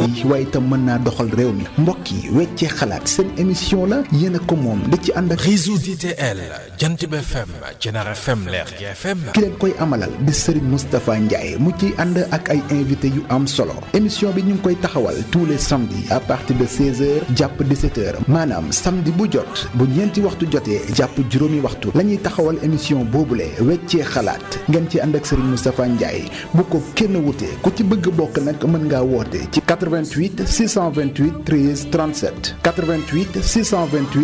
yi waaye itam mën naa doxal réew mi mbokk yi weccee xalaat seen émission la yéen a ko moom da ci ànd ak réseau DTL Jantib FM Thiénaba FM Lergui FM ki leen koy amalal di Serigne Moustapha Ndiaye mu ciy ànd ak ay invité yu am solo émission bi ñu ngi koy taxawal tous les samedis à partir de 16h jàpp 17h maanaam samedi bu jot bu ñeenti waxtu jotee jàpp juróomi waxtu la ñuy taxawal émission boobule weccee xalaat ngeen ci ànd ak Serigne Moustapha Ndiaye bu ko kenn wutee ku ci bëgg bokk nag mën ngaa woote ci 88 628 13 37 88 628